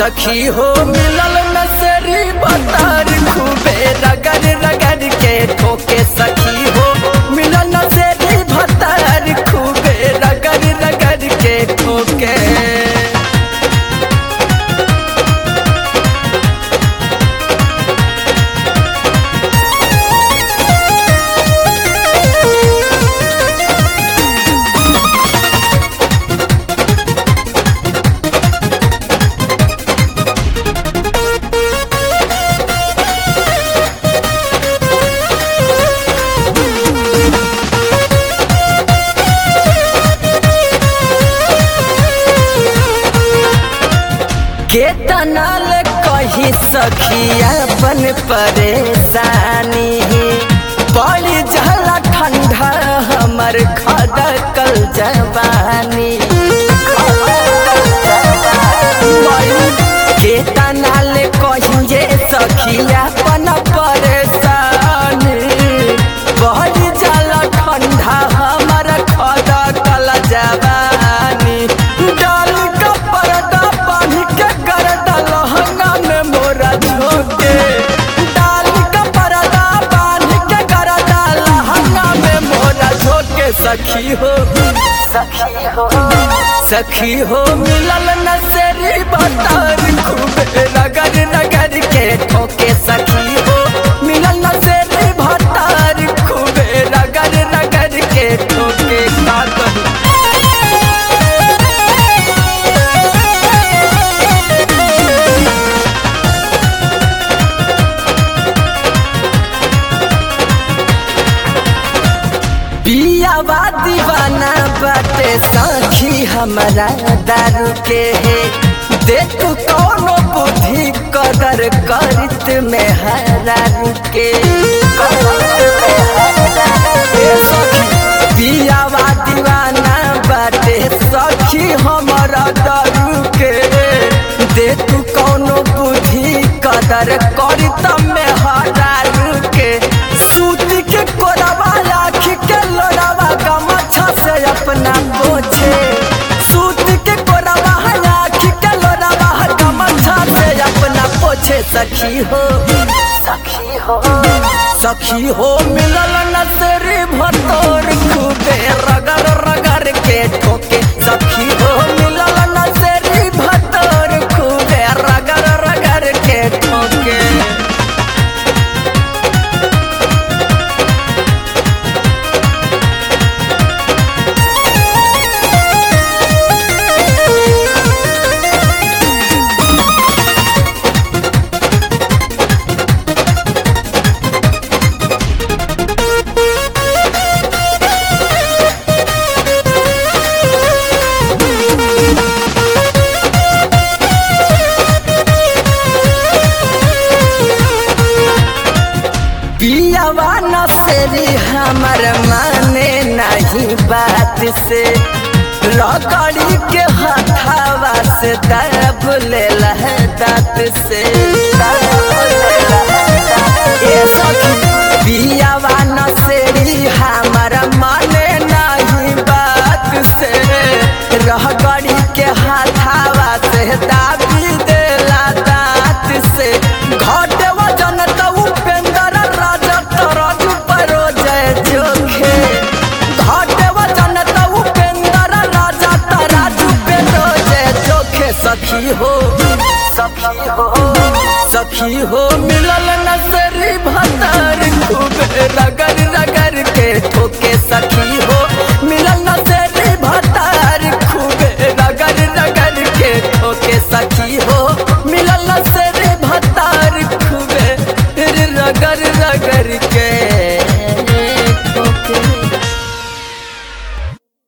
सखी हो मिलल नसरी बतार खूबे रगड़ रगड़ के ठोके सखी हो मिलल नसरी भतार खूबे रगड़ रगड़ के ठोके केतनल कही सखी अपन परेशानी बड़ी जला ठंडा हमर खदकल जवानी केतनल कहिए सखी अपन परेशानी बड़ी जला ठंडा हमर खदकल जवानी डाल का पर्दा बांध के गर्दा लहंगा में मोरा झोंके डाल का पर्दा बांध के गर्दा लहंगा में मोरा झोंके सखी हो सखी हो सखी हो मिलल नसेरी बतार खूबे रगड़ रगड़ के ठोके सखी हो मिलल नसेरी भतार खूबे रगड़ रगड़ के ठोके का कहूं पियावा दीवाना बाटे सखी हमारा दारू के है दे तू कौनो बुद्धि कदर करित में हरारू के ए सखी पियावा दीवाना बाटे सखी हमारा दारू के दे तू कौनो बुद्धि कदर करित में हरारू के सूत के कोरवा राख के लोरावा गमछा से अपना पोछे सूत के कोरवा राख के लोरावा गमछा से अपना पोछे सखी हो सखी हो सखी हो मिलल नसरी भतोर खूबे रगड़ रगड़ के ठोके सखी हो मिलल नसरी भतोर खूबे रगड़ रगड़ के ठोके पियावा नसेरी हमर माने नहीं बात से लकड़ी के हथावा से दब ले दांत से ए सखी पियावा नसेरी हमर माने नहीं बात से रहगड़ी के हाथावा से दाबी देला दांत से घट वजन त उपेंद्र राजा तरजू परो जय जोखे घट वजन त उपेंद्र राजा तराजू पेरो जय जोखे सखी हो सखी हो सखी हो